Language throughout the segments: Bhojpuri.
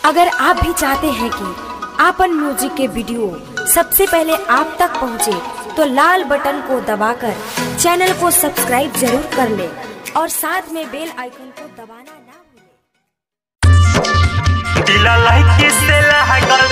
अगर आप भी चाहते हैं कि आपन म्यूजिक के वीडियो सबसे पहले आप तक पहुंचे, तो लाल बटन को दबाकर चैनल को सब्सक्राइब जरूर कर ले और साथ में बेल आइकन को दबाना ना भूलें। दिला लाइक से लहगल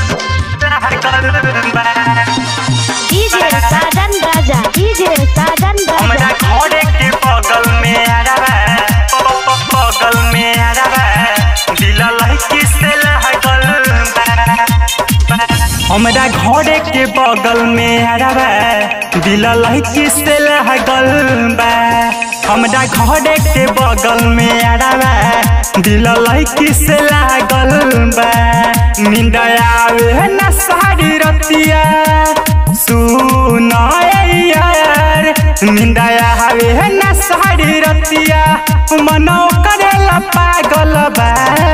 लहगल बा डीजे साजन राजा डीजे साजन हमरा राजा घरे के बगल में आराबा बगल में आराबा दिला लाइक से लहगल बा हमरा घरे के बगल में आराबा दिला लाइक से लहगल बा हमरा घरे के बगल में आराबा दिला लाइक से लागल बा नींद आवे ना सारी रतिया सुन यार नींद आवे ना सारी रतिया मनो करेला पागल बा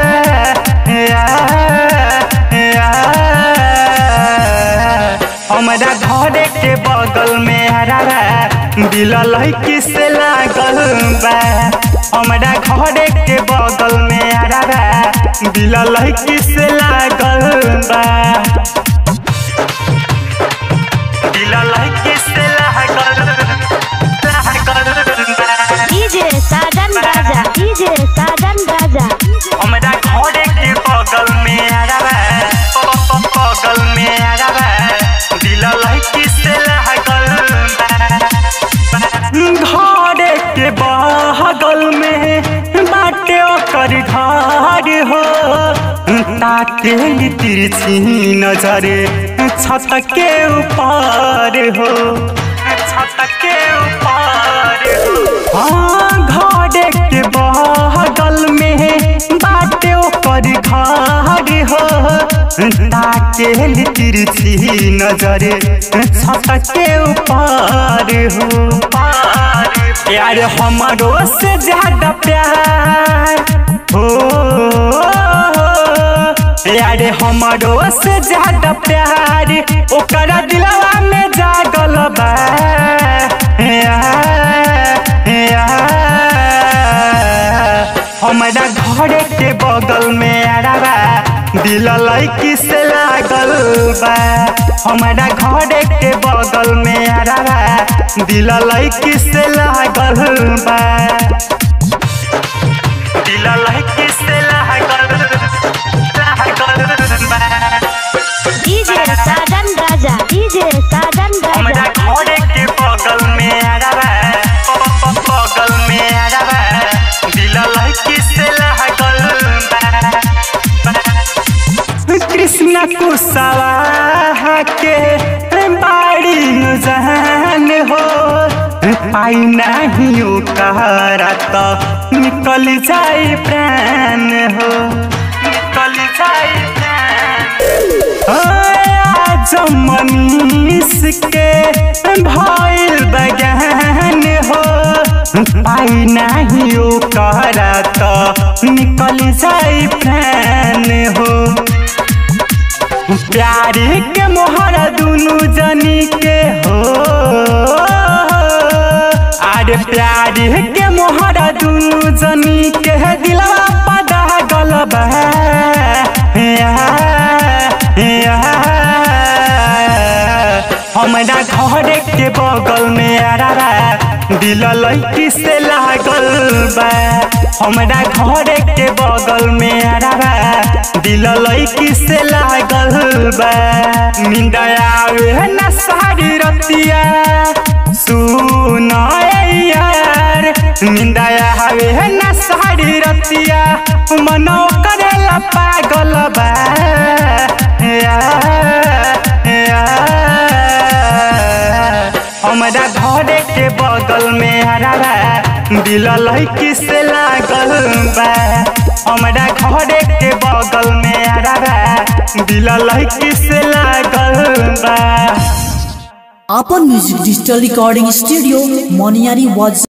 यार। हमरा घरे के बगल में हरारा दिल लड़की से लागल बा हमरा घरे के बगल में हरारा दिल लड़की से लागल बा दिल लड़की से लागल लागल बा डीजे साजन राजा डीजे साजन राजा हमरा घरे के बगल में आराबा बगल में आराबा दिल लड़की से लागल घरे के बगल में बाटे ओकर घर हो ताके तिरछी नजर छत के ऊपर हो छत के ऊपर हो हाँ घरे के बगल में बाटे ओकर घर हो ताके तिरछी नजर छत के ऊपर हो यार हमारो से ज्यादा प्यार हो यार हमारो से ज्यादा प्यार ओकरा दिलवा में जागल बा हमरा घरे के बगल में आराबा दिल लड़की से लागल बा हमरा घरे के बगल में आराबा दिल लड़की से लागल बा दिल लड़की से लागल लागल बा डीजे साजन राजा डीजे साजन हमरा राजा घरे के बगल में आराबा बगल में आराबा दिल लड़की से लागल बा कृष्ण कुशवाहा के बाड़ी नु जान हो पाई नहीं ओकरा तो निकल जाई प्राण हो निकल जाई प्राण आज मनीष के भइल बगान हो पाई नहीं ओकरा तो निकल जाई प्राण हो प्यार के मोहर दुनु जनी के हो आरे प्यार के मोहर दुनु जनी के दिलवा पदा गलबा हमरा घरे के बगल में आरारा दिल लड़की से लागल बा हमरा घरे के बगल में आरारा दिल लड़की से लागल बा नींद आवे ना सारी रतिया सुन यार नींद आवे ना सारी रतिया मनो करेला पागल बा हमरा घरे के बगल में हरारा दिल लड़की से लागल बा हमरा घरे के बगल में हरारा दिल लड़की से लागल बा आपन music digital recording studio Moniyari वाज